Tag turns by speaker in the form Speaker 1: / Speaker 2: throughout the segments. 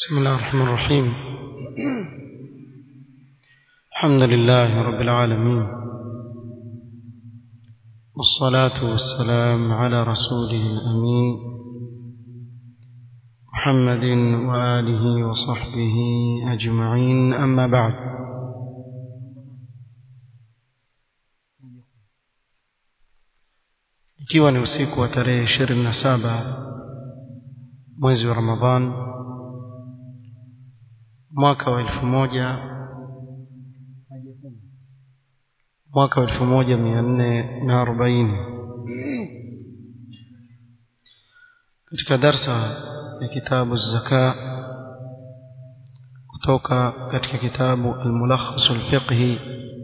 Speaker 1: بسم الله الرحمن الرحيم الحمد لله رب العالمين والصلاة والسلام على رسوله الأمين محمد وآله وصحبه أجمعين أما بعد ikiwa ni usiku wa tarehe ishirini na saba mwezi wa ramadhan mwaka wa elfu moja mwaka wa elfu moja mia nne na arobaini katika darsa ya kitabu zaka kutoka katika kitabu almulakhasu alfiqhi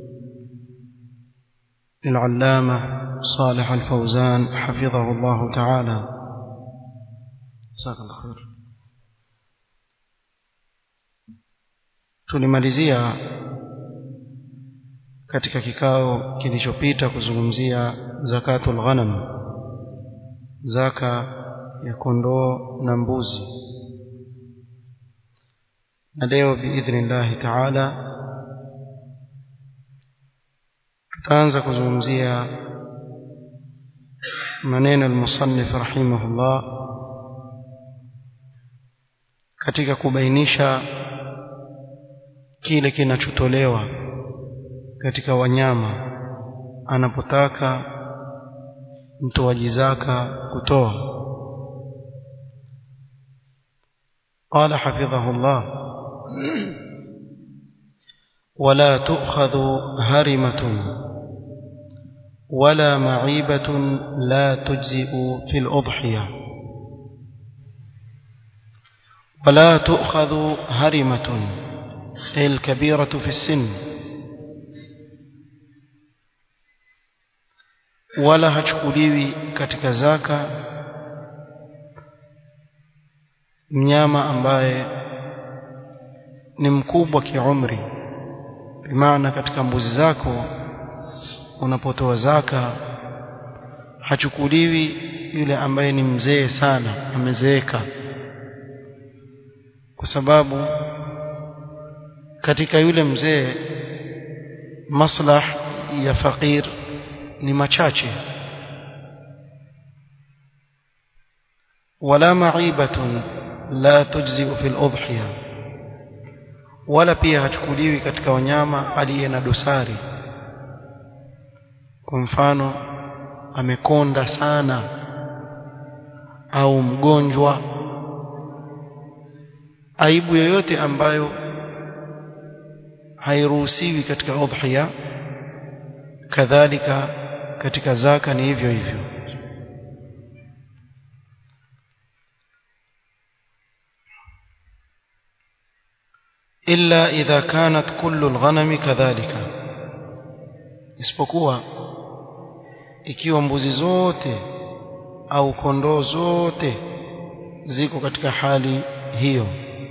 Speaker 1: للعلامة صالح الفوزان حفظه الله تعالى جزاك الله خير tulimalizia katika kikao kilichopita kuzungumzia zakatul ghanam zaka ya kondoo na mbuzi na leo biidhnillahi taala tutaanza kuzungumzia maneno almusannif rahimahullah katika kubainisha kile kinachotolewa katika wanyama anapotaka mtoaji zaka kutoa قال حفظه الله ولا تؤخذ هرمة ولا معيبة لا تجزئ في الأضحية ولا تؤخذ هرمة أي الكبيرة في السن wala hachukuliwi katika zaka mnyama ambaye ni mkubwa kiumri bimaana katika mbuzi zako unapotoa zaka hachukuliwi yule ambaye ni mzee sana amezeeka kwa sababu katika yule mzee maslah ya fakir ni machache wala ma'ibatun la tujzi fi al-udhiya wala pia hachukuliwi katika wanyama aliye na dosari kwa mfano amekonda sana au mgonjwa aibu yoyote ambayo hairuhusiwi katika udhiya kadhalika katika zaka ni hivyo hivyo illa idha kanat kullu alghanami kadhalika isipokuwa ikiwa mbuzi zote au kondoo zote ziko katika hali hiyo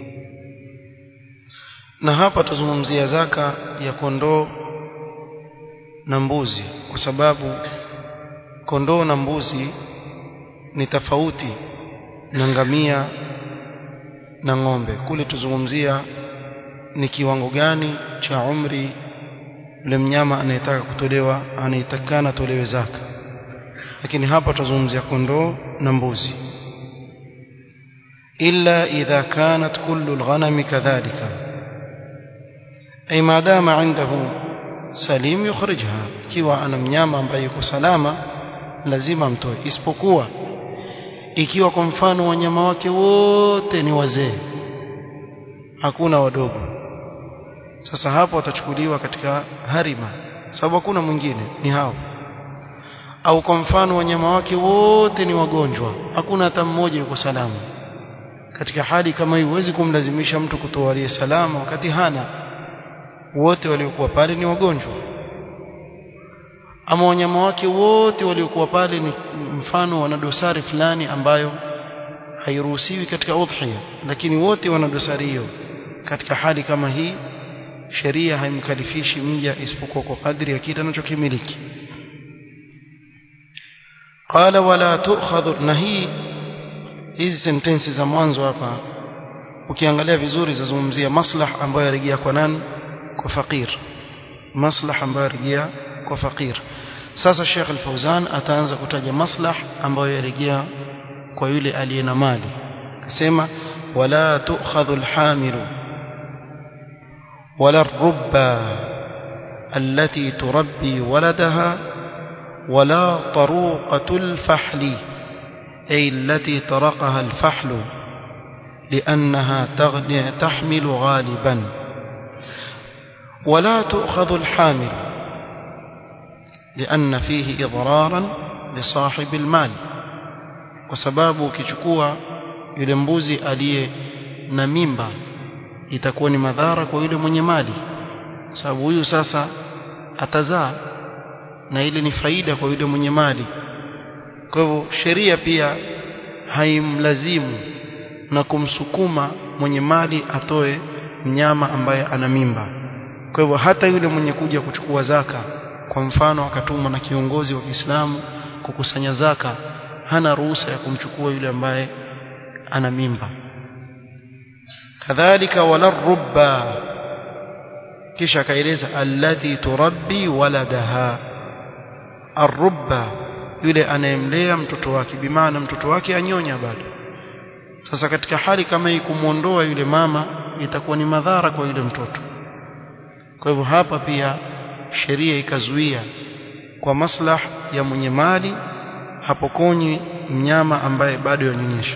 Speaker 1: na hapa tuzungumzia zaka ya kondoo na mbuzi kwa sababu kondoo na mbuzi ni tofauti na ngamia na ng'ombe kule tuzungumzia ni kiwango gani cha umri yule mnyama anayetaka kutolewa anayetakana tolewe zaka lakini hapa tuzungumzia kondoo na mbuzi illa idha kanat kullu alghanami kadhalika ay maadama indahu salim yukhrijha ikiwa ana mnyama ambaye yuko salama lazima amtoe isipokuwa ikiwa kwa mfano wanyama wake wote ni wazee hakuna wadogo sasa hapo watachukuliwa katika harima sababu hakuna mwingine ni hao au kwa mfano wanyama wake wote ni wagonjwa hakuna hata mmoja yuko salama katika hali kama hii huwezi kumlazimisha mtu kutoa aliye salama wakati hana wote waliokuwa pale ni wagonjwa ama wanyama wake wote waliokuwa pale ni mfano wana dosari fulani ambayo hairuhusiwi katika udhiya lakini wote wana dosari hiyo katika hali kama hii sheria haimkalifishi mja isipokuwa kwa kadri ya kile anachokimiliki qala wala tu'khadhu na hii hizi sentensi za mwanzo hapa ukiangalia vizuri zazungumzia maslah ambayo yarejea kwa nani kwa fakir maslah ambayo yarejea kwa fakir sasa Sheikh Al-Fauzan ataanza kutaja maslah ambayo yarejea kwa yule aliye na mali akasema wala tu'khadhu al-hamilu wala ar-rubba التي تربي ولدها ولا طروقة الفحل أي التي طرقها الفحل لأنها تحمل غالبا ولا تؤخذ الحامل لأن فيه إضرارا لصاحب المال وسباب كيchukua yule mbuzi aliye na mimba itakuwa ni madhara kwa yule mwenye mali sababu huyu sasa atazaa na ile ni faida kwa yule mwenye mali kwa hivyo sheria pia haimlazimu na kumsukuma mwenye mali atoe mnyama ambaye ana mimba kwa hivyo hata yule mwenye kuja kuchukua zaka kwa mfano akatumwa na kiongozi wa Kiislamu kukusanya zaka hana ruhusa ya kumchukua yule ambaye ana mimba kadhalika wala rubba kisha akaeleza allati turabbi waladaha arrubba yule anayemlea mtoto wake bimaana mtoto wake anyonya bado sasa katika hali kama hii kumuondoa yule mama itakuwa ni madhara kwa yule mtoto kwa hivyo hapa pia sheria ikazuia kwa maslah ya mwenye mali hapokonywi mnyama ambaye bado yanyonyesha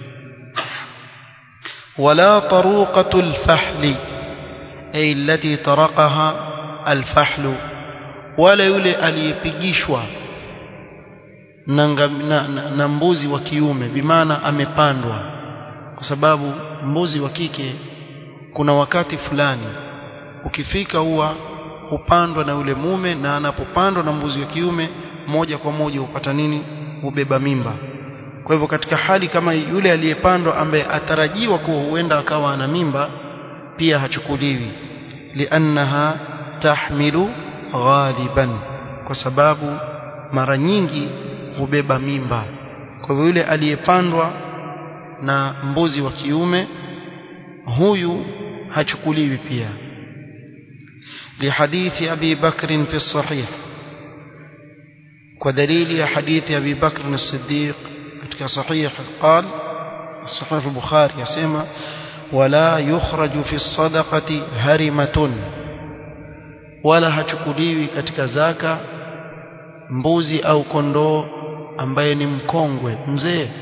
Speaker 1: wala taruqatul fahli ay allati taraqaha alfahlu wala yule aliyepigishwa na, na, na, na mbuzi wa kiume bimaana amepandwa kwa sababu mbuzi wa kike kuna wakati fulani ukifika huwa hupandwa na yule mume na anapopandwa na mbuzi wa kiume moja kwa moja hupata nini hubeba mimba kwa hivyo katika hali kama yule aliyepandwa ambaye atarajiwa kuwa huenda akawa ana mimba pia hachukuliwi liannaha tahmilu ghaliban kwa sababu mara nyingi hubeba mimba kwa hivyo yule aliyepandwa na mbuzi wa kiume huyu hachukuliwi pia لحديث أبي بكر في الصحيح ودليل حديث أبي بكر الصديق صحيح قال الصحيح البخاري يسمى ولا يخرج في الصدقة هرمة ولا hachukuliwi katika zaka mbuzi au kondoo ambaye ni mkongwe mzee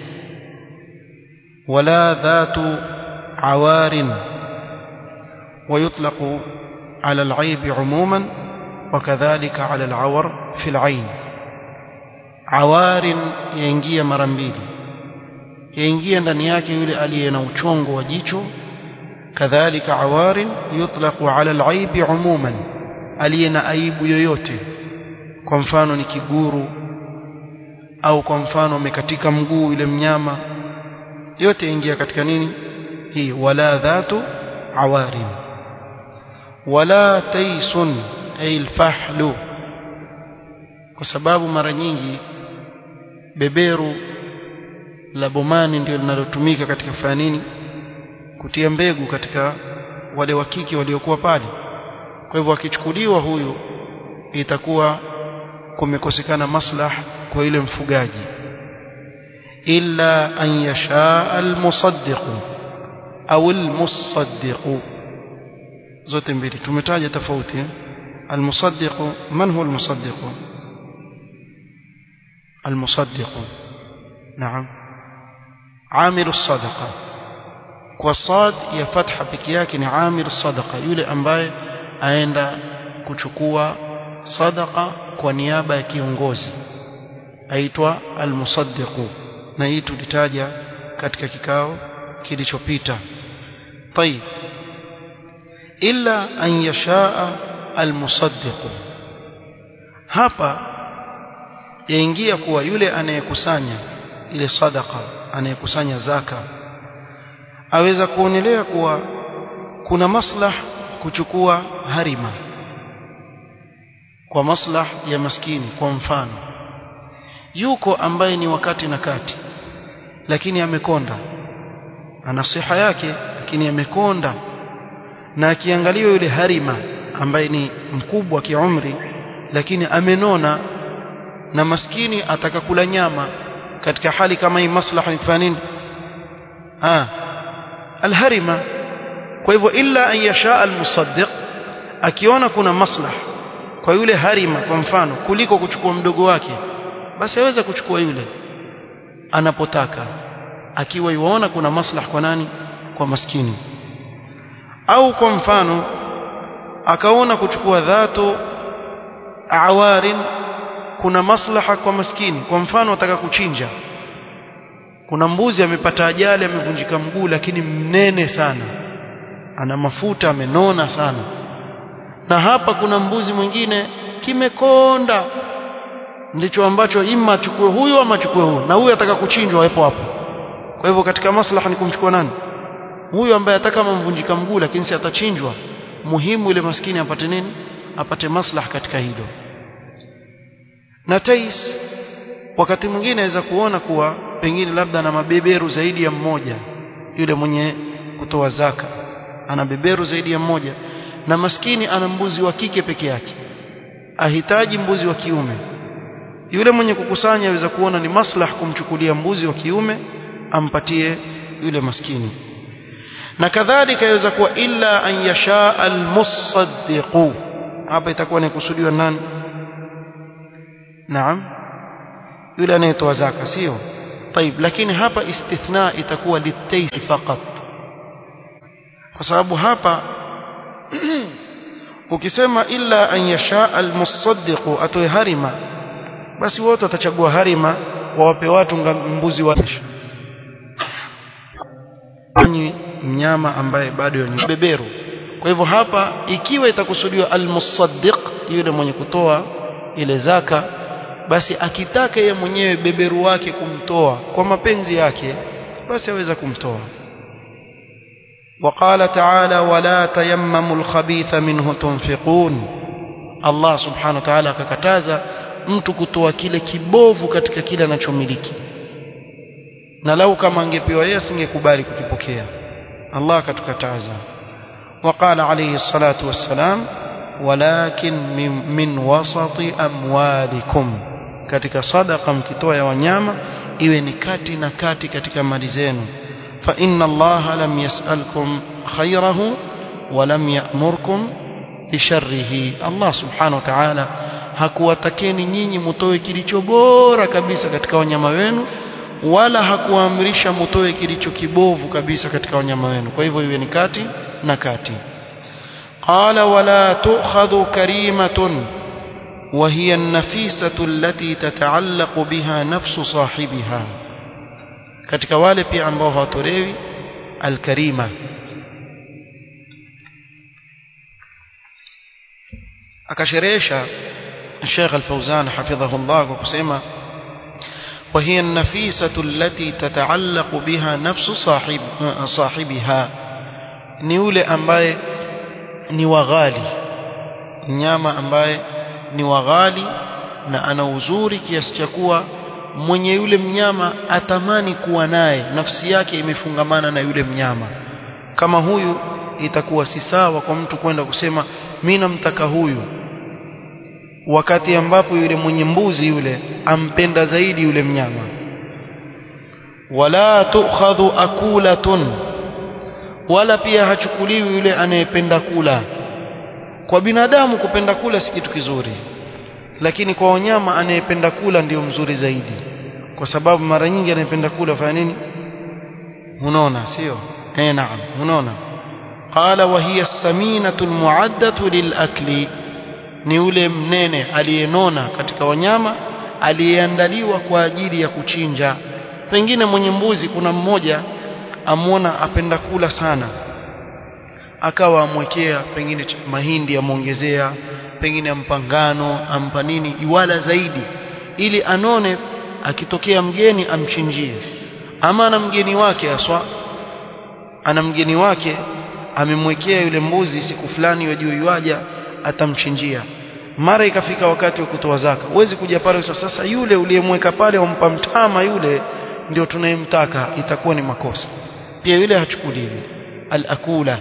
Speaker 1: wala dhatu awarin ويطلق على العيب عموما وكذلك على العور في العين عوار yaingia mara mbili yaingia ndani yake yule aliye na uchongo wa jicho kadhalika awarin yutlaqu ala alaibi umuman aliye na aibu yoyote kwa mfano ni kiguru au kwa mfano amekatika mguu yule mnyama yote yaingia katika nini hii wala dhatu awarin wala taisun ay alfahlu kwa sababu mara nyingi beberu la bomani ndio linalotumika katika kufanya nini kutia mbegu katika wale wa kike waliokuwa pale kwa hivyo akichukuliwa huyu itakuwa kumekosekana maslah kwa yule mfugaji illa an yasha almusaddiq au almusaddiq zote mbili tumetaja tofauti almusaddiq man huwa almusaddiq المصدق نعم عامل الصدقة والصاد ya fatha peke yake ni amil sadaqa yule ambaye aenda kuchukua sadaqa kwa niaba ya kiongozi aitwa almusaddiqu na hii tulitaja katika kikao kilichopita طيب illa an yashaa almusaddiqu hapa yaingia kuwa yule anayekusanya ile sadaka anayekusanya zaka aweza kuonelea kuwa kuna maslah kuchukua harima kwa maslah ya maskini kwa mfano yuko ambaye ni wakati na kati lakini amekonda ana siha yake lakini amekonda na akiangaliwa yule harima ambaye ni mkubwa kiumri lakini amenona na maskini atakakula nyama katika hali kama hii maslaha ni kufanya nini ah alharima kwa hivyo illa an yasha almusaddiq akiona kuna maslaha kwa yule harima kwa mfano kuliko kuchukua mdogo wake basi aweza kuchukua yule anapotaka akiwa yuona kuna maslaha kwa nani kwa maskini au kwa mfano akaona kuchukua dhato awarin kuna maslaha kwa maskini kwa mfano ataka kuchinja kuna mbuzi amepata ajali amevunjika mguu lakini mnene sana ana mafuta amenona sana na hapa kuna mbuzi mwingine kimekonda ndicho ambacho ima achukue huyu ama achukue huyu na huyu ataka kuchinjwa hapo hapo kwa hivyo katika maslaha ni kumchukua nani huyu ambaye ataka mvunjika mguu lakini si atachinjwa muhimu ile maskini apate nini apate maslaha katika hilo na tais wakati mwingine aweza kuona kuwa pengine labda ana mabeberu zaidi ya mmoja yule mwenye kutoa zaka ana beberu zaidi ya mmoja na maskini ana mbuzi wa kike peke yake ahitaji mbuzi wa kiume yule mwenye kukusanya aweza kuona ni maslah kumchukulia mbuzi wa kiume ampatie yule maskini na kadhalika yaweza kuwa illa an yasha almusaddiqu hapa itakuwa ni kusudiwa nani naam yule anayetoa zaka sio طيب lakini hapa istithna itakuwa litaysi faqat kwa sababu hapa ukisema illa an yasha almusaddiqu atoe harima basi wote watachagua harima wawape watu mbuzi wa mnyama ambaye bado ni beberu kwa hivyo hapa ikiwa itakusudiwa almusaddiq yule mwenye kutoa ile zaka basi akitaka yeye mwenyewe beberu wake kumtoa kwa mapenzi yake basi aweza kumtoa وقال تعالى ولا تيمموا الخبيث منه تنفقون الله سبحانه وتعالى akakataza mtu kutoa kile kibovu katika kile anachomiliki na lau kama angepewa yeye asingekubali kukipokea Allah akatukataza وقال عليه الصلاة والسلام ولكن من, من وسط أموالكم katika sadaqa mkitoa ya wanyama iwe ni kati na kati katika mali zenu fa inna Allah lam yas'alkum khayrahu wa lam ya'murkum bisharrihi Allah subhanahu wa ta'ala hakuwatakeni nyinyi mutoe kilicho bora kabisa katika wanyama wenu wala hakuamrisha mutoe kilicho kibovu kabisa katika wanyama wenu kwa hivyo iwe ni kati na kati qala wala tu'khadhu karimatun وهي النفيسة التي تتعلق بها نفس صاحبها katika wale pia ambao hawatolewi alkarima akasherehesha Sheikh Al-Fauzan hafidhahullah kwa kusema وهي النفيسة التي تتعلق بها نفس صاحب صاحبها ni yule ambaye ni waghali mnyama ambaye ni waghali na ana uzuri kiasi cha kuwa mwenye yule mnyama atamani kuwa naye nafsi yake imefungamana na yule mnyama kama huyu itakuwa si sawa kwa mtu kwenda kusema mimi namtaka huyu wakati ambapo yule mwenye mbuzi yule ampenda zaidi yule mnyama wala tukhadhu akulatun wala pia hachukuliwi yule anayependa kula kwa binadamu kupenda kula si kitu kizuri lakini kwa wanyama anayependa kula ndio mzuri zaidi kwa sababu mara nyingi anayependa kula fanya nini unaona sio eh naam unaona qala wa hiya as-saminatu al-mu'addatu lil-akli ni ule mnene aliyenona katika wanyama aliyeandaliwa kwa ajili ya kuchinja pengine mwenye mbuzi kuna mmoja amwona apenda kula sana akawa amwekea pengine mahindi amwongezea pengine ampangano ampa nini iwala zaidi ili anone akitokea mgeni amchinjie ama ana mgeni wake aswa ana mgeni wake amemwekea yule mbuzi siku fulani wajua yuaja atamchinjia mara ikafika wakati wa kutoa zaka huwezi kuja pale sasa yule uliyemweka pale umpa mtama yule ndio tunayemtaka itakuwa ni makosa pia yule hachukuliwi al-akula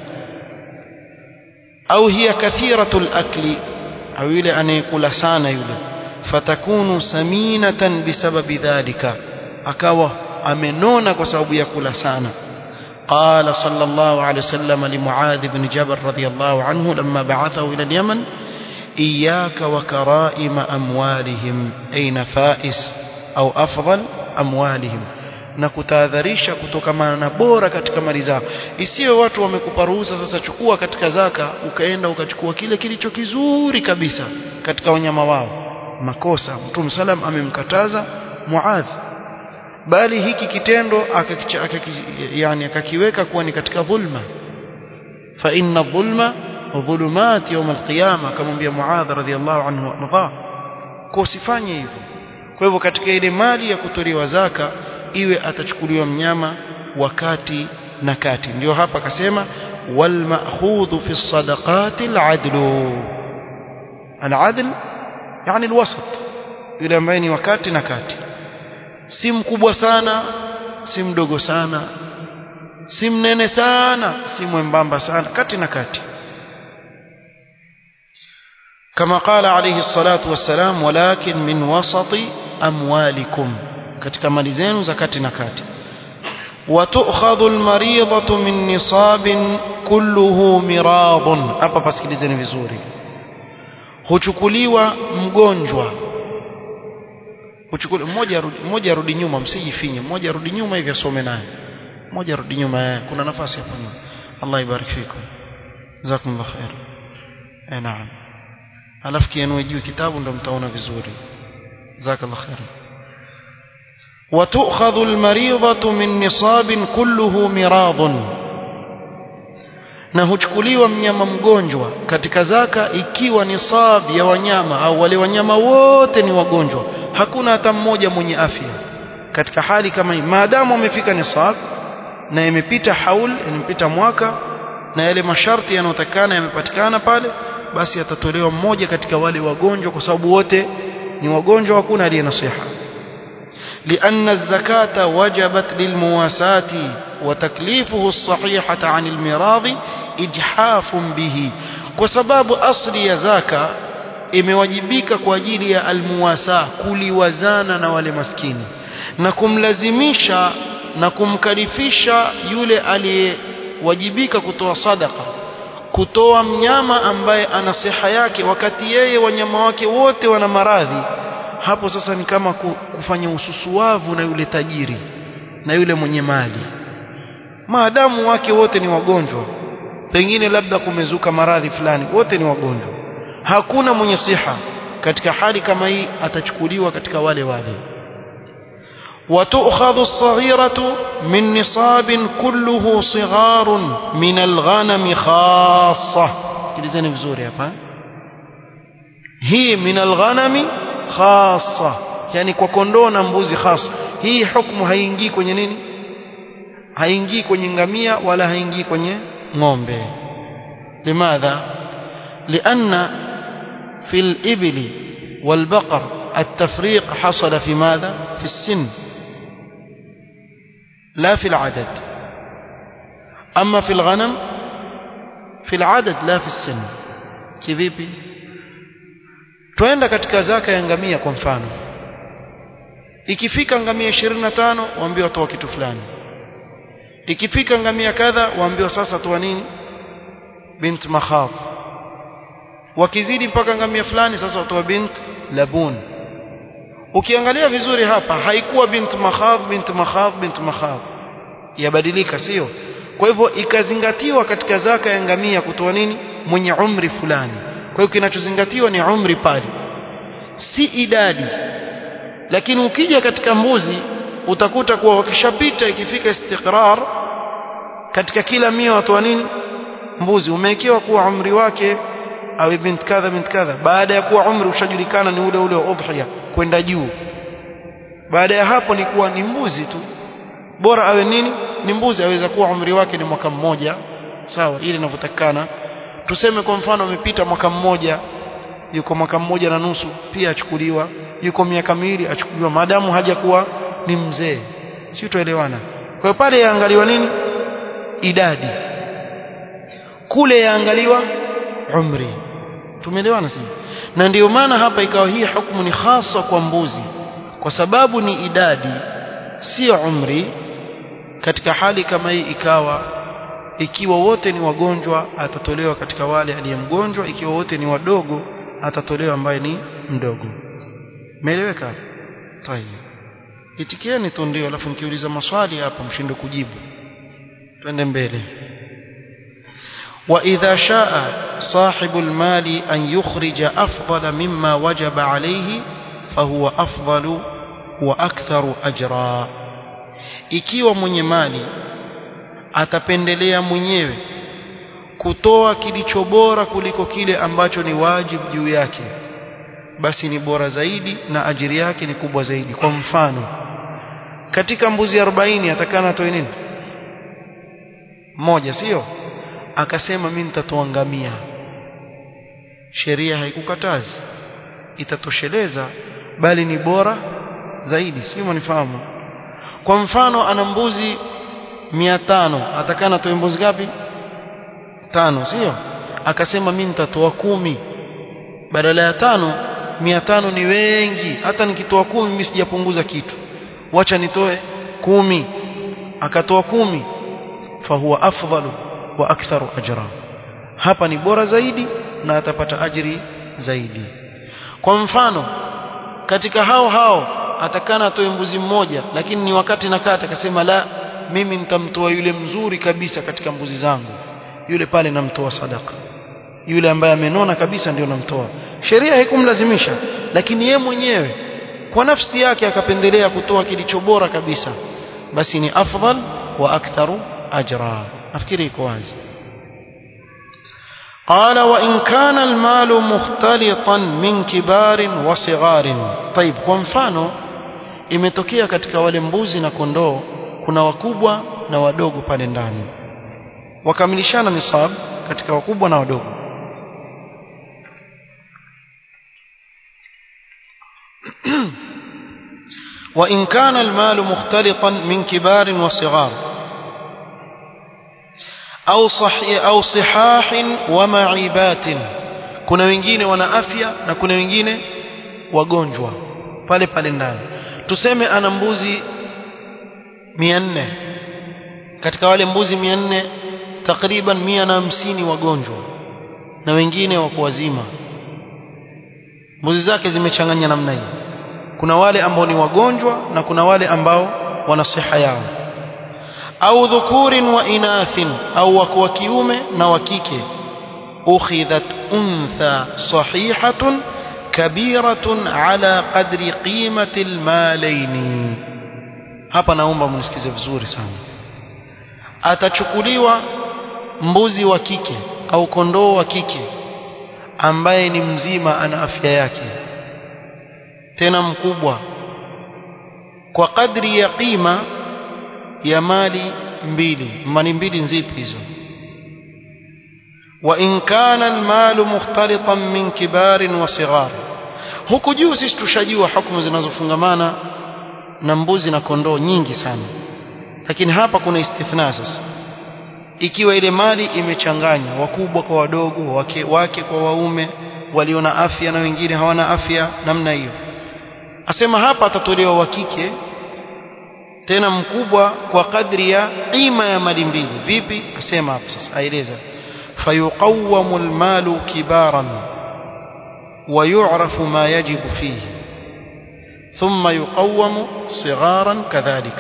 Speaker 1: au hiya kathiratul akli au yule anayekula sana yule fatakunu saminatan bisababi dhalika akawa amenona kwa sababu ya kula sana قال صلى الله عليه وسلم لمعاذ بن جبل رضي الله عنه لما بعثه إلى اليمن إياك وكرائم أموالهم أي نفائس أو أفضل أموالهم na kutahadharisha kutokamana na bora katika mali zao isiwe watu wamekupa ruhusa sasa chukua katika zaka ukaenda ukachukua kile kilicho kizuri kabisa katika wanyama wao makosa mtume salam amemkataza muadh bali hiki kitendo akakicha, akaki, yani akakiweka kuwa ni katika dhulma fa inna dhulma dhulumat yawm alqiyama akamwambia muadh radhiallahu anhu arda kwa usifanye hivyo kwa hivyo katika ile mali ya kutolewa zaka iwe atachukuliwa mnyama wakati na kati ndio hapa akasema wal ma'khudhu fi sadaqati al-adlu al-adl yani al-wasat yule ambaye ni wakati na kati si mkubwa sana si mdogo sana si mnene sana si mwembamba sana kati na kati كما قال عليه الصلاة والسلام ولكن من وسط أموالكم katika mali zenu zakati na kati وتؤخذ المريضة من نصاب كله مراض hapa pasikilizeni vizuri huchukuliwa mgonjwa huchukuliwa mmoja mmoja arudi nyuma msijifinye mmoja arudi nyuma hivi asome naye mmoja arudi nyuma kuna nafasi hapo nyuma Allah ibarik fikum jazakumullah khair eh naam alafu kienue juu kitabu ndo mtaona vizuri jazakallah khair وتؤخذ المريضة من نصاب كله مراض na huchukuliwa mnyama mgonjwa katika zaka ikiwa nisab ya wanyama au wale wanyama wote ni wagonjwa hakuna hata mmoja mwenye afya katika hali kama hii maadamu umefika nisab na imepita haul imepita mwaka na yale masharti yanayotakana yamepatikana pale basi atatolewa mmoja katika wale wagonjwa kwa sababu wote ni wagonjwa hakuna aliye nasiha لأن الزكاة وجبت للمواساة وتكليفه الصحيحة عن المراض إجحاف به وسباب أصل يا زكاة imewajibika kwa ajili ya almuwasa kuliwazana na wale maskini na kumlazimisha na kumkalifisha yule aliyewajibika kutoa sadaka kutoa mnyama ambaye ana siha yake wakati yeye wanyama wake wote wana maradhi hapo sasa ni kama kufanya ususuwavu na yule tajiri na yule mwenye mali maadamu wake wote ni wagonjwa pengine labda kumezuka maradhi fulani wote ni wagonjwa hakuna mwenye siha katika hali kama hii atachukuliwa katika wale wale وتؤخذ الصغيرة من نصاب كله صغار من الغنم خاصة sikilizeni vizuri hapa hii min alghanami khassa yani kwa kondoo na mbuzi khassa hii hukumu haingii kwenye nini haingii kwenye ngamia wala haingii kwenye ng'ombe limadha لأن في الإبل والبقر التفريق حصل في ماذا في السن لا في العدد أما في الغنم في العدد لا في السن kivipi twenda katika zaka ya ngamia kwa mfano ikifika ngamia 25 waambiwa toa kitu fulani ikifika ngamia kadha waambiwa sasa toa nini bint makhaf wakizidi mpaka ngamia fulani sasa watoa bint labun ukiangalia vizuri hapa haikuwa bint makhaf bint makhaf bint makhaf yabadilika sio kwa hivyo ikazingatiwa katika zaka ya ngamia kutoa nini mwenye umri fulani kwa hiyo kinachozingatiwa ni umri pale si idadi lakini ukija katika mbuzi utakuta kuwa wakishapita ikifika istiqrar katika kila mia watoa nini mbuzi umewekewa kuwa umri wake awe bint kadha bint kadha baada ya kuwa umri ushajulikana ni ule ule wa udhiya kwenda juu baada ya hapo ni kuwa ni mbuzi tu bora awe nini ni mbuzi aweza kuwa umri wake ni mwaka mmoja sawa ile inavyotakana tuseme kwa mfano amepita mwaka mmoja yuko mwaka mmoja na nusu pia achukuliwa yuko miaka miwili achukuliwa maadamu hajakuwa ni mzee si tuelewana kwa hiyo pale yaangaliwa nini idadi kule yaangaliwa umri tumeelewana sisi na ndiyo maana hapa ikawa hii hukumu ni hasa kwa mbuzi kwa sababu ni idadi sio umri katika hali kama hii ikawa ikiwa wote ni wagonjwa atatolewa katika wale aliyemgonjwa ikiwa wote ni wadogo atatolewa ambaye ni mdogo meeleweka tayeb itikieni tu ndio alafu nikiuliza maswali hapa mshinde kujibu twende mbele وإذا شاء صاحب المال أن يخرج أفضل مما وجب عليه فهو أفضل وأكثر أجرا ikiwa mwenye mali atapendelea mwenyewe kutoa kilicho bora kuliko kile ambacho ni wajibu juu yake basi ni bora zaidi na ajiri yake ni kubwa zaidi kwa mfano katika mbuzi 40 atakana atoe nini moja sio akasema mimi nitatoa ngamia sheria haikukatazi itatosheleza bali ni bora zaidi sio mnifahamu kwa mfano ana mbuzi 500 atakana atoe mbuzi ngapi tano sio akasema mimi nitatoa kumi badala ya tano mia tano ni wengi hata nikitoa kumi mimi sijapunguza kitu wacha nitoe kumi akatoa kumi fahuwa afdalu wa aktharu ajra hapa ni bora zaidi na atapata ajiri zaidi kwa mfano katika hao hao atakana atoe mbuzi mmoja lakini ni wakati na kata akasema la mimi nitamtoa yule mzuri kabisa katika mbuzi zangu yule pale namtoa sadaka yule ambaye amenona kabisa ndio namtoa sheria haikumlazimisha lakini ye mwenyewe kwa nafsi yake akapendelea kutoa kilicho bora kabisa basi ni afdal wa aktharu ajra nafikiri iko wazi قال وإن كان المال مختلطا من كبار وصغار طيب kwa mfano imetokea katika wale mbuzi na kondoo kuna wakubwa na wadogo pale ndani wakamilishana nisab katika wakubwa na wadogo وإن كان المال مختلطا من كبار وصغار أو صحي أو صحاح ومعيبات kuna wengine wana afya na kuna wengine wagonjwa pale pale ndani tuseme ana mbuzi 400 katika wale mbuzi 400 takriban 150 wagonjwa na wengine wako wazima mbuzi zake zimechanganya namna hii kuna wale ambao ni wagonjwa na kuna wale ambao wana siha yao au dhukurin wa inathin au wako wa kiume na wa kike ukhidhat untha sahihatun kabiratun ala qadri qimati almalaini hapa naomba mnisikize vizuri sana atachukuliwa mbuzi wa kike au kondoo wa kike ambaye ni mzima ana afya yake tena mkubwa kwa kadri ya qima ya mali mbili mali mbili nzipi hizo wa in kana almalu mukhtalitan min kibarin wa sighar huku juu sisi tushajua hukumu zinazofungamana na mbuzi na kondoo nyingi sana lakini hapa kuna istithna sasa ikiwa ile mali imechanganya wakubwa kwa wadogo wake, wake kwa waume walio na afya na wengine hawana afya namna hiyo asema hapa atatolewa wa kike tena mkubwa kwa kadri ya qima ya mali mbili vipi asema hapa sasa aeleza fayuqawwamu almalu kibaran ويعرف ما يجب فيه ثم يقوم صغارا كذلك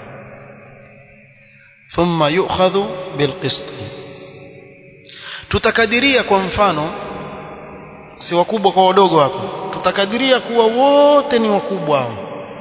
Speaker 1: ثم يؤخذ بالقسط tutakadiria kwa mfano si wakubwa kwa wadogo hapo tutakadiria kuwa wote ni wakubwa hao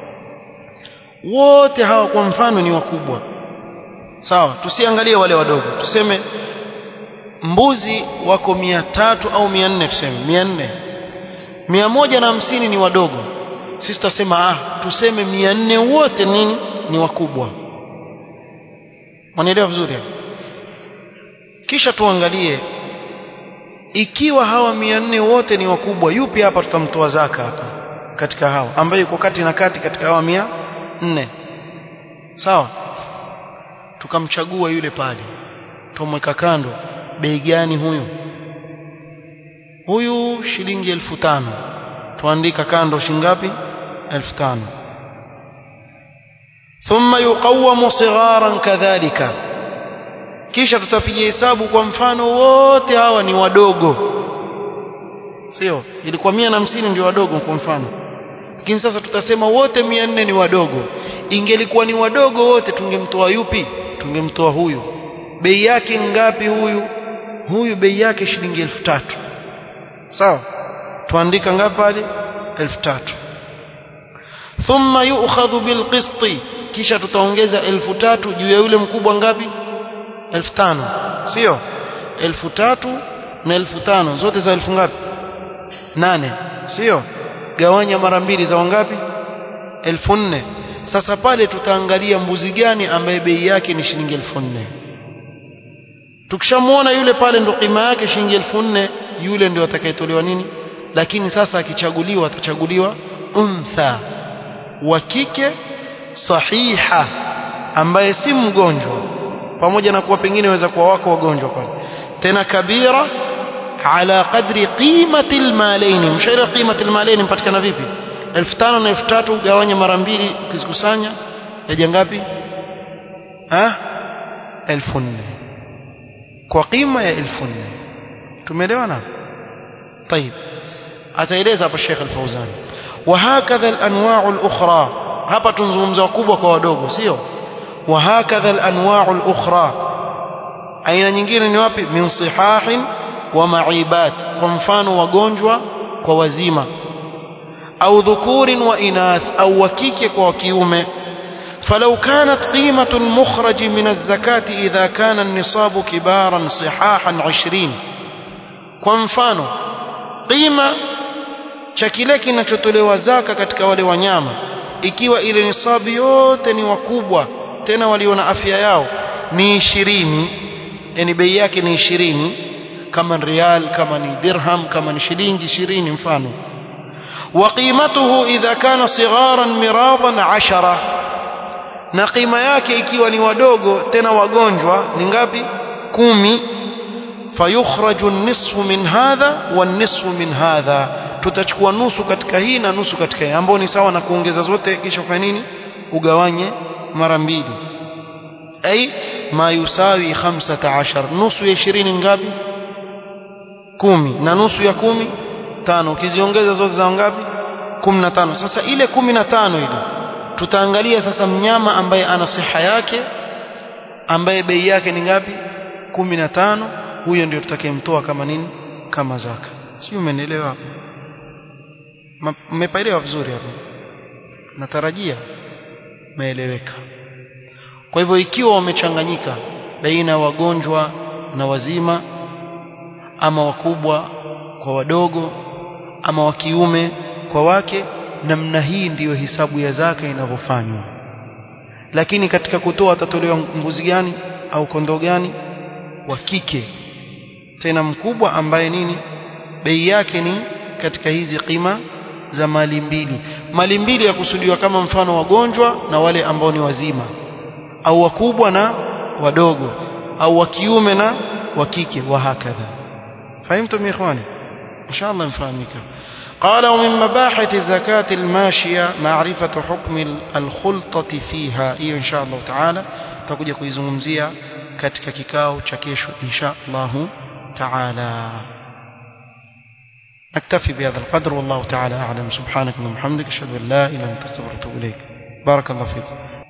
Speaker 1: wote hawa kwa mfano ni wakubwa sawa tusiangalie wale wadogo tuseme mbuzi wako mia tatu au mia nne tuseme mia nne mia moja na hamsini ni wadogo sisi tutasema ah tuseme mia nne wote nini ni wakubwa mwanaelewa vizuri kisha tuangalie ikiwa hawa mia nne wote ni wakubwa yupi hapa tutamtoa zaka hapa katika hawa ambaye yuko kati na kati katika hawa mia nne sawa tukamchagua yule pale tumweka kando bei gani huyu huyu shilingi elfu tano tuandika kando shingapi elfu tano thumma yuqawamu sigharan kadhalika kisha tutapiga hesabu kwa mfano wote hawa ni wadogo sio ilikuwa mia na hamsini ndio wadogo kwa mfano lakini sasa tutasema wote mia nne ni wadogo ingelikuwa ni wadogo wote tungemtoa yupi tungemtoa huyu bei yake ngapi huyu huyu bei yake shilingi elfu tatu sawa tuandika ngapi pale elfu tatu thumma yu'khadhu bilqisti kisha tutaongeza elfu tatu juu ya yule mkubwa ngapi elfu tano sio elfu tatu na elfu tano zote za elfu ngapi nane sio gawanya mara mbili za wangapi elfu nne sasa pale tutaangalia mbuzi gani ambaye bei yake ni shilingi elfu nne tukishamwona yule pale ndo kima yake shilingi elfu nne yule ndio atakayetolewa nini lakini sasa akichaguliwa atachaguliwa untha wa kike sahiha ambaye si mgonjwa pamoja na kuwa pengine waweza kuwa wako wagonjwa pale tena kabira ala qadri qimati almalain mshairi qimati almalain mpatikana vipi 1500 na 3000 gawanya mara mbili ukizikusanya yaja ngapi ah 1400 kwa qima ya 1400 tumeelewana طيب ataeleza hapa Sheikh Al-Fauzan وهكذا الانواع الاخرى hapa tunzungumza wakubwa kwa wadogo sio وهكذا الانواع الاخرى aina nyingine ni wapi min sihahin wa maibat kwa mfano wagonjwa kwa wazima au dhukurin wa inath au wakike kwa kiume فلو كانت قيمة المخرج من الزكاة إذا كان النصاب كبارا صحاحا عشرين kwa mfano qima cha kile kinachotolewa zaka katika wale wanyama ikiwa ile nisabu yote ni wakubwa tena walio na afya yao ni ishirini yani bei yake ni ishirini kama ni rial kama ni dirham kama ni shilingi ishirini mfano وقيمته إذا كان صغارا مراضا عشرة na qima yake ikiwa ni wadogo tena wagonjwa ni ngapi kumi fayukhraju nisfu min hadha wa nisfu min hadha tutachukua nusu katika hii na nusu katika hii ambao ni sawa na kuongeza zote kisha ufanye nini ugawanye mara mbili ay ma yusawi 15 nusu ya 20 ngapi kumi na nusu ya kumi tano ukiziongeza zote za ngapi 15 sasa ile 15 ile tutaangalia sasa mnyama ambaye ana siha yake ambaye bei yake ni ngapi 15 huyo ndio tutakayemtoa kama nini kama zaka sio umenielewa hapo mmepaelewa vizuri hapo natarajia meeleweka kwa hivyo ikiwa wamechanganyika baina ya wagonjwa na wazima ama wakubwa kwa wadogo ama wa kiume kwa wake namna hii ndiyo hisabu ya zaka inavyofanywa lakini katika kutoa atatolewa mbuzi gani au kondoo gani wa kike tena mkubwa ambaye nini bei yake ni katika hizi qima za mali mbili mali mbili ya kusudiwa kama mfano wagonjwa na wale ambao ni wazima au wakubwa na wadogo au wa kiume na wa kike wa hakadha fahimtum ikhwani inshallah mfahamika قال ومن مباحث زكاة الماشية معرفة حكم الخلطة فيها إيه إن شاء الله تعالى تكوجا kuizungumzia katika kikao cha kesho insha Allah تعالى نكتفي بهذا القدر والله تعالى أعلم سبحانك اللهم وبحمدك أشهد أن لا إله إلا أنت أستغفرك وأتوب إليك بارك الله فيكم